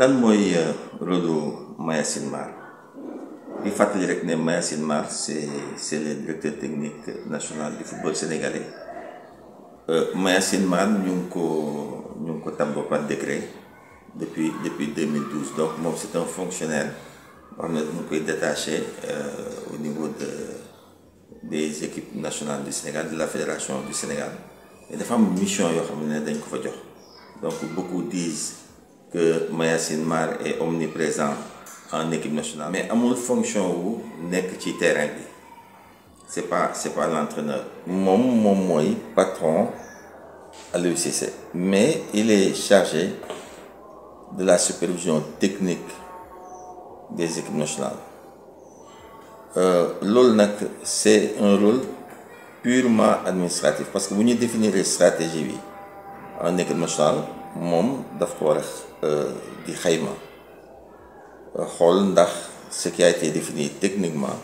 lan mooy rôle Mayacine Mar di fàttali rek ne Mayacine Mar c'est c'est le directeur technique national du football sénégalais Mayacine Mar ñu ngi ko ñu ngi ko tabb par décret depuis depuis 2012 donc moom c'est un fonctionnaire boo xam ne dañu koy détaché au niveau de des équipes nationales du Sénégal de la fédération du Sénégal et dafa am mission yoo xam ne dañ ko fa jox donc beaucoup disent que Mayacine Mar est omniprésent en équipe nationale mais amul fonction wu nekk ci terrain bi c'est pas c'est pas l'entraîneur moom moom mooy patron Aliou Cissé mais il est chargé de la supervision technique des équipes nationales loolu nag c'est un rôle purement administratif parce que bu ñu définir stratégie bi en équipe nationale moom daf ko war a di xayma xool ndax ce qui a été défini techniquement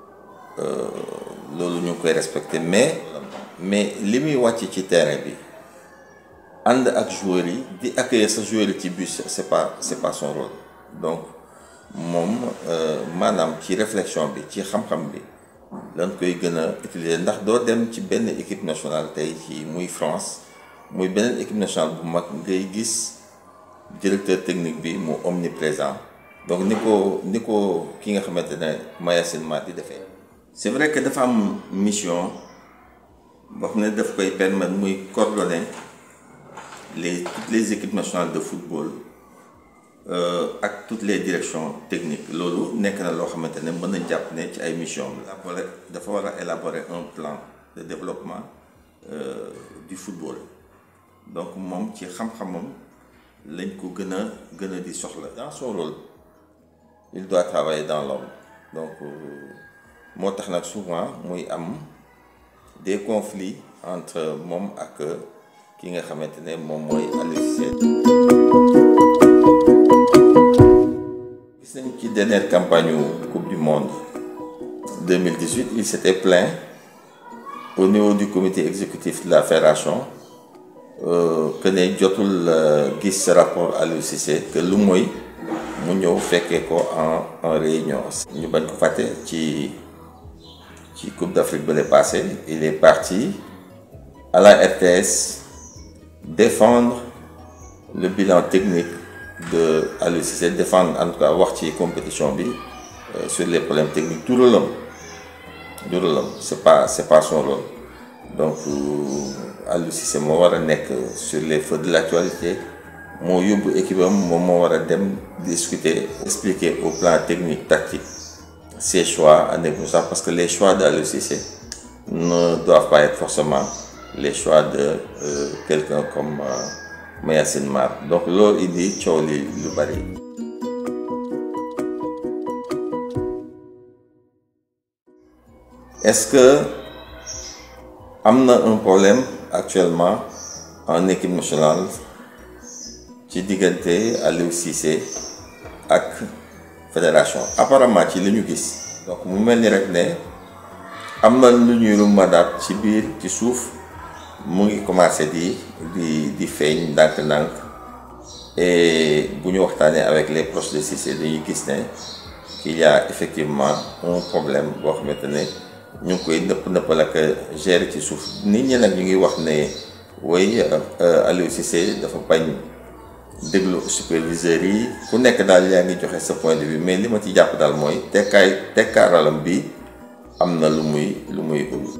loolu ñu ngi koy respecter mais mais li muy wàcc ci terrain bi ànd ak joueurs yi di accueillir sa joueurs yi ci bus c'est pas c'est pas son rôle donc moom maanaam ci réflexion bi ci xam-xam bi lañ koy gën a utiliser ndax doo dem ci benn équipe nationale tey ci muy France muy beneen équipe nationale bu mag ngay gis directeur technique bi mu omniprésent donc ni ko ni ko ki nga xamante ne Mayacine Mar di defee. c'est vrai que dafa am mission boo xam ne daf koy permettre muy coordonner les toutes les équipes nationales de football. ak toutes les directions techniques loolu nekk na loo xamante ne mën nañ jàpp ne ci ay mission la dafa war a élaborer un plan de développement du football donc moom ci xam-xamam lañ ko gën a gën a di soxla dans son rôle il doit travailler dans l'ombre donc moo tax nag souvent muy am des conflits entre moom ak ki nga xamante ne moom mooy Aliou Cissé gis nañ ci dernière campagne coupe du monde 2018 il s'était plaint au niveau du comité exécutif de la fédération que ne jotul gis ce rapport Aliou Cissé que lu mooy mu ñëw fekkee ko en en réunion ñu bañ ko fàtte ci ci coupe d'Afrique ba le passé il est parti à la RTS défendre le bilan technique de Aliou Cissé défendre en tout cas wax ci compétition bi sur les problèmes techniques du rôle am du rôle am c'est pas c'est pas son rôle donc Aliou Cissé moo war a nekk sur les feux de l'actualité moo yóbbu équipe am moom moo war a dem discuter expliquer au plan technique tactique ses choix en équipe nationale parce que les choix d'Aliou Cissé ne doivent pas être forcément les choix de euh, quelqu'un comme euh, Mayacine Mar donc loolu indi coow li lu bari. est-ce que am na un problème actuellement en équipe nationale ci diggante Aliou Cissé ak fédération apparemment ci li ñu gis donc mu mel ni rek ne am na lu ñuy rumadaat ci biir ci suuf mu ngi commencé di di di feeñ ndànk-ndànk et bu ñu waxtaanee avec les proches de Cissé dañuy gis ne qu'il y a effectivement un problème boo xamante ne ñu ngi koy nëpp nëppal ak gérer ci suuf nit ñi nag ñu ngi wax ne woy Aliou Cissé dafa bañ déglu superviseurs yi ku nekk daal yaa ngi joxe sa point de vue mais li ma ci jàpp daal mooy tekkaay tekkaaralam bi am na lu muy lu muy ubbi.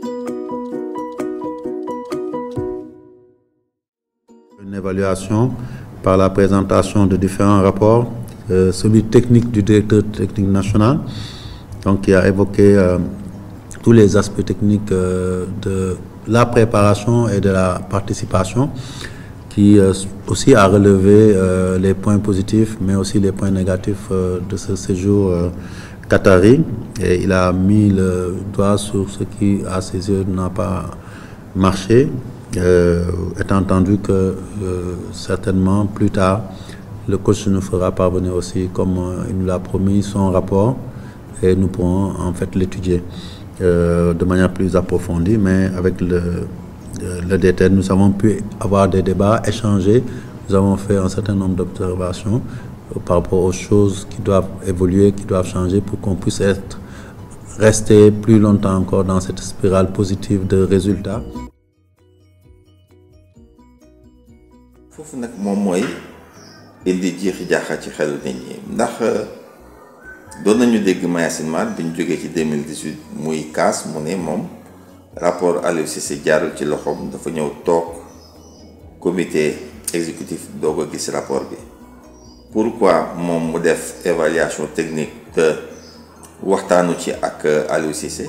Une évaluation par la présentation de différents rapports, euh, celui technique du directeur technique national, donc qui a évoqué euh, tous les aspects techniques euh, de la préparation et de la participation, qui aussi a relevé les points positifs, mais aussi les points négatifs de ce séjour qatari. Et il a mis le doigt sur ce qui, à ses yeux, n'a pas marché. Euh, étant entendu que euh, certainement plus tard le coach nous fera parvenir aussi comme euh, il nous l'a promis son rapport et nous pourrons en fait l'étudier de manière plus approfondie mais avec le, le détail nous avons pu avoir des débats échanger nous avons fait un certain nombre d'observations par rapport aux choses qui doivent évoluer, qui doivent changer pour qu'on puisse être rester plus longtemps encore dans cette spirale positive de résultats. foofu nag moom mooy indi jiixi jaaxa ci xelu nit ñi ndax doon nañu dégg Mayacine Mar bi ñu jógee ci 2018 muy kaas mu ne moom rapport Aliou Cissé jaarul ci loxoom dafa ñëw toog comité exécutif doo ko gis rapport bi pourquoi moom mu def évaluation technique te waxtaanu ci ak Aliou Cissé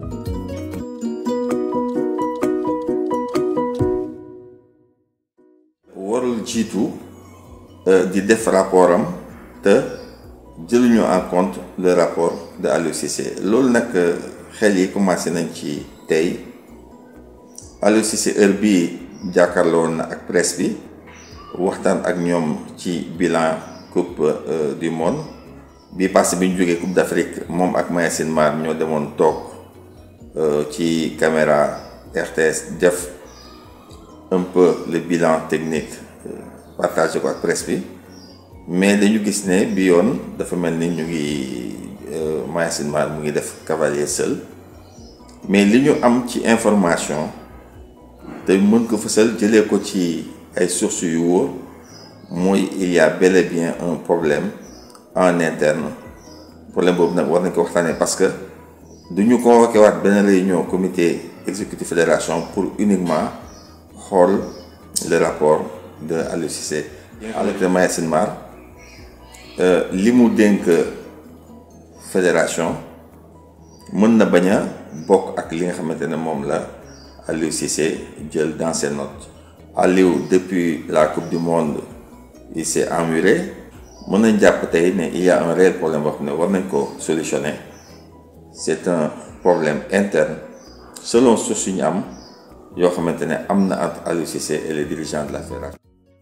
warul jiitu di def rapport am te jëluñu en compte le rapport de Aliou Cissé loolu nag xel yi commencé nañ ci tey Aliou Cissé heure bii jàkkaarloo na ak presse bi waxtaan ak ñoom ci bilan coupe du monde bi passé bi ñu jógee coupe d'Afrique moom ak Mayacine Mar ñoo demoon toog ci caméra RTS def un peu le bilan technique partagé ko ak presse bi mais dañu gis ne bi yoon dafa mel ni ñu ngi Mayacine Mar mu ngi def cavalier seul mais li ñu am ci information te mën ko fësal jëlee ko ci ay sources yu wóor mooy il y a bel et bien un problème en interne problème boobu nag war nañ ko waxtaanee parce que du ñu convoqué waat benn réunion comité exécutif fédération pour uniquement xool le rapport de Aliou Cissé avec le Mayacine Mar li mu dénk fédération mën na bañ a bokk ak li nga xamante ne moom la Aliou Cissé jël dans ses notes Aliou depuis la coupe du monde il s'est emmuré mën nañ jàpp tey ne il y a un réel problème boo xam ne war nañ ko solutionner c'est un problème interne selon source yu ñu am yoo xamante ne am na entre Aliou Cissé et les dirigeants de la fédération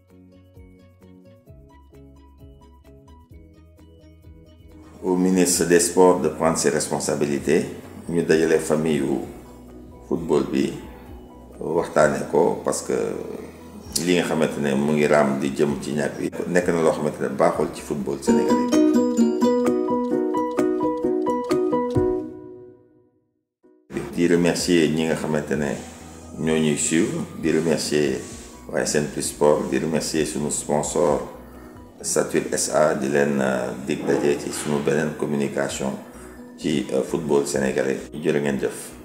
au ministre des sports de prendre ses responsabilités ñu dajale famille yu football bi waxtaane ko parce que li nga xamante ne mu ngi raam di jëm ci ñàkk bi nekk na loo xamante ne baaxul ci football sénégalais di remercier ñi nga xamante ne ñoo ñuy suivre di remercier waaye Sen Plus Sport di remercier sunu sponsor Satur SA di leen dig daje ci sunu beneen communication ci football sénégalais jërë ngeen jëf